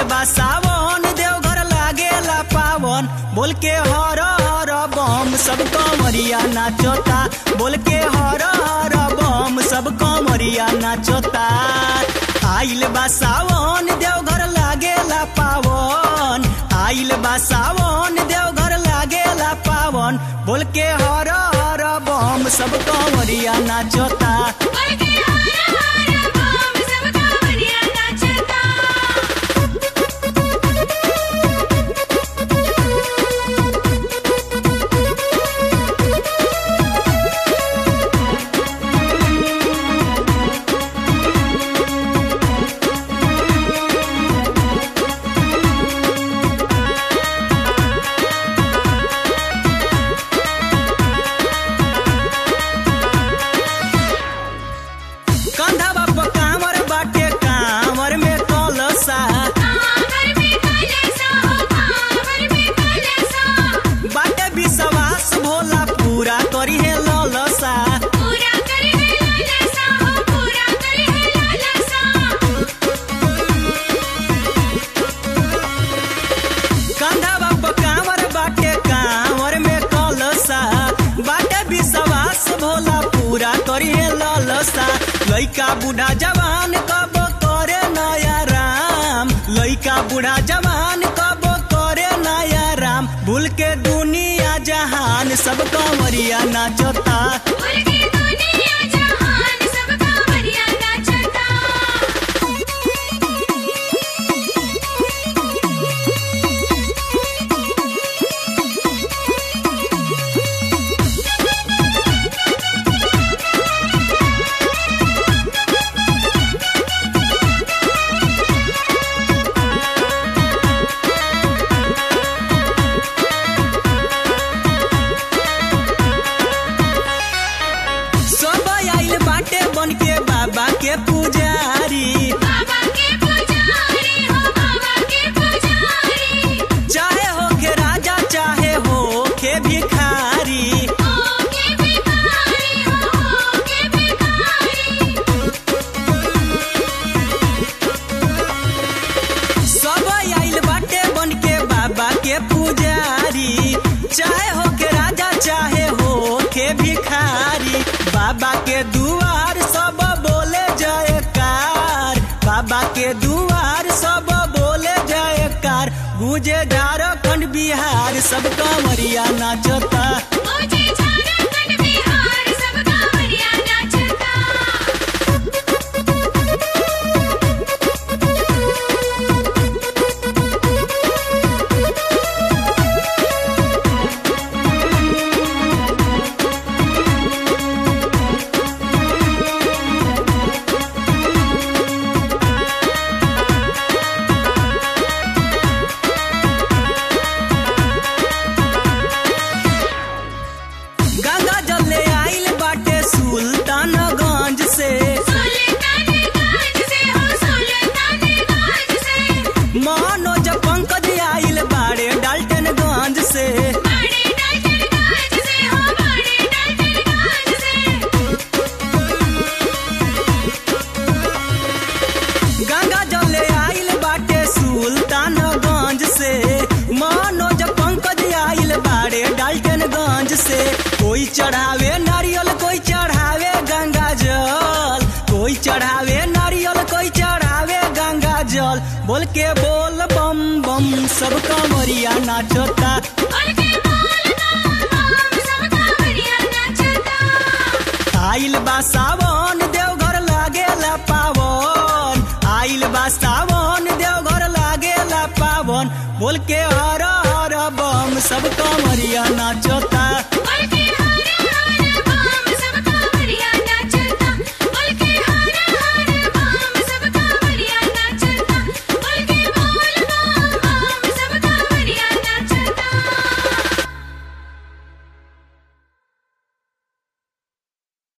बा सावन देवघर लागेला पावन बोल के हर हर बम सब कमरिया नाचता बोल के हर हर बम सब कमरिया नाचता आइल बा सावन देवघर लागेला पावन आइल बा सावन देवघर लागेला पावन बोल के हर हर बम सब कमरिया नाचता बोलके हर हर बम सब कांवरिया नाचता कंधवा पर कांवर बाटे कांवर में कलसा कांवर में कलसा हो कांवर में कलसा बाटे विश्वास भोला पूरा करी है ललसा पूरा करे है लालसा हो पूरा करे है लालसा कंधवा पर कांवर बाटे कांवर में कलसा बाटे विश्वास भोला पूरा करी है ललसा लइका बूढ़ा जवान कब करे नया राम लइका बूढ़ा जवान कब करे नया राम भूल के दुनिया जहान सब कंवरिया नाचता बोलके दुनिया जहान सब कांवरिया नाचता सब आइल बाटे बन के बाबा के पुजारी बाबा के पुजारी हो बाबा के पुजारी चाहे हो के राजा चाहे हो के भिखारी ओ के भिखारी हो ओ के भिखारी सब आइल बाटे बन के बाबा के पुजारी चाहे हो के राजा चाहे हो के भिखारी बाबा के दुआर सब बोले जयकार बाबा के दुआर सब बोले जयकार गुजे झारखंड बिहार सब कमरिया नाचता मुझे झारखंड बिहार सब कांवरिया नाचता गंगा जल ले आइल बाटे सुल्तानगंज से सुल्तानगंज से हो सुल्तानगंज से मनोज पंकज आइल बाड़े डाल्टनगंज से बड़े डाल्टनगंज से हो बड़े डाल्टनगंज से गंगा जल ले आइल बाटे सुल्तानगंज से मनोज पंकज आइल बाड़े डाल्टनगंज से कोई चढ़ावे नारियल कोई चढ़ावे गंगा जल कोई चढ़ावे नारियल कोई चढ़ावे गंगा जल बोल के बोल बम बम सब कमरिया नाचता बोलके बोल बम सब कांवरिया नाचता आइल बा सावन देवघर लागेला पावन आइल बा सावन देवघर लागेला पावन बोल के हर हर बम सब कमरिया नाचता